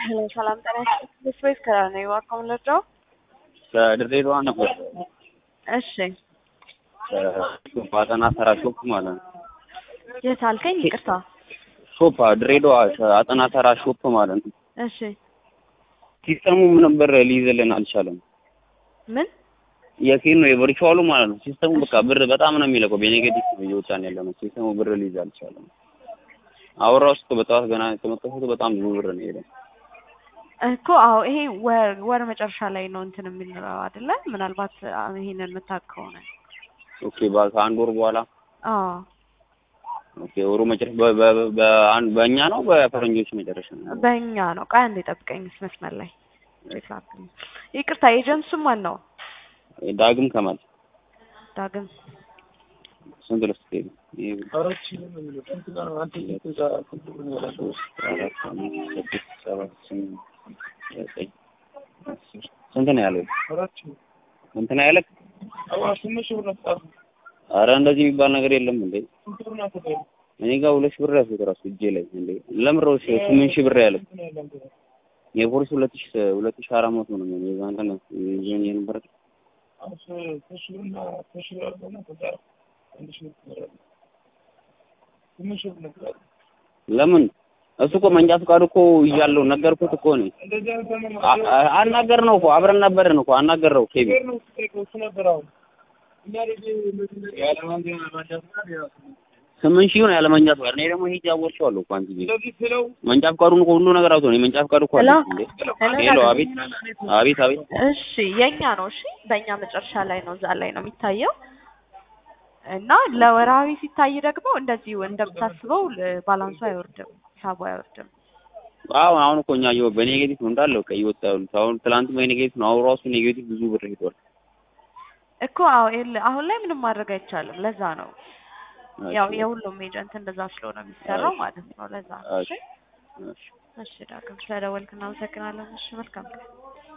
ሰላም ጤና ይስጥልኝ። ስፔስ ከራ ነው የዋካውን ለጫው ከድሬዳዋ ነበር። እሺ ሾፕ አጠና ተራ ሾፕ ማለት ነው። የት አልከኝ? ይቅርታ። ሾፕ ድሬዳዋ አጠና ተራ ሾፕ ማለት ነው። እሺ ሲስተሙ ምን ብር ሊይዝልን አልቻለም። ምን የኬን ነው የቨርቹዋሉ ማለት ነው። ሲስተሙ በቃ ብር በጣም ነው የሚለቀው። በኔጌቲቭ እየወጣን ያለ ነው። ሲስተሙ ብር ሊይዝ አልቻለም። አወራ ውስጥ በጠዋት ገና የተመጣሁት በጣም ብዙ ብር ነው የሄደው። እኮ አዎ፣ ይሄ ወር ወር መጨረሻ ላይ ነው እንትን የሚለው አይደለ? ምናልባት አ- ይሄንን የምታውቅ ከሆነ ኦኬ ባ- ከአንድ ወር በኋላ አዎ ኦኬ ወሩ መጨረሻ በ- በ- በአንድ በእኛ ነው በፈረንጆች መጨረሻ ነው። በእኛ ነው። ቆይ አንዴ ጠብቀኝ መስመር ላይ ቼክ ላድርግ። ይቅርታ ኤጀንቱ ማን ነው? ዳግም ከማል ዳግም ስንት ልስጥ ይሄ ይሄ አራት አምስት ስድስት ሰባት ስምንት ዘጠኝ አስር ስንት ነው ያለው? ስንት ነው ያለህ? ኧረ እንደዚህ የሚባል ነገር የለም እንዴ! እኔ ጋር ሁለት ሺህ ብር ያዝኩት እራሱ እጄ ላይ እንዴ! ለምን ነው ስምንት ሺህ ብር ያለው? የፖሊስ ሁለት ሺህ ሁለት ሺህ አራት መቶ ነው የሚሆነው። የዛን ቀን ይዞኝ የነበረ ለምን እሱ እኮ መንጃ ፈቃዱ እኮ እያለው ነገርኩት እኮ ነው። አ- አ- አናገርነው እኮ አብረን ነበርን እኮ አናገርነው ኬቢ ስምንት ሺህ ነው ያለ መንጃ ፈቃድ። እኔ ደግሞ ሂጅ አወርቼዋለሁ እኮ አንቺ መንጃ ፈቃዱን እኮ ሁሉ ነገር አውጥቶ ነው የመንጃ ፈቃዱ እኮ አለ ሄሎ? እንዴ። ሄሎ? ሄሎ፣ አቤት አቤት አቤት። እሺ የኛ ነው። እሺ በእኛ መጨረሻ ላይ ነው፣ እዛ ላይ ነው የሚታየው። እና ለወራዊ ሲታይ ደግሞ እንደዚሁ እንደምታስበው ል- ባላንሱ አይወርድም፣ ሂሳቡ አይወርድም። አዎ አሁን እኮ እኛ እየወ- በኔጌቲቭ ነው እንዳለ በቃ እየወጣ ያሉት። አሁን ትላንት በኔጌቲቭ ነው አሁን ራሱ ኔጌቲቭ ብዙ ብር ሄዷል። እኮ አዎ ይኸውልህ፣ አሁን ላይ ምንም ማድረግ አይቻልም። ለዛ ነው ያው የሁሉም ኤጀንት እንደዛ ስለሆነ የሚሰራው ማለት ነው። ለዛ ነው። እሺ እሺ። እሺ ዳግም ስለደወልክ እናመሰግናለን። እሺ መልካም ቀን።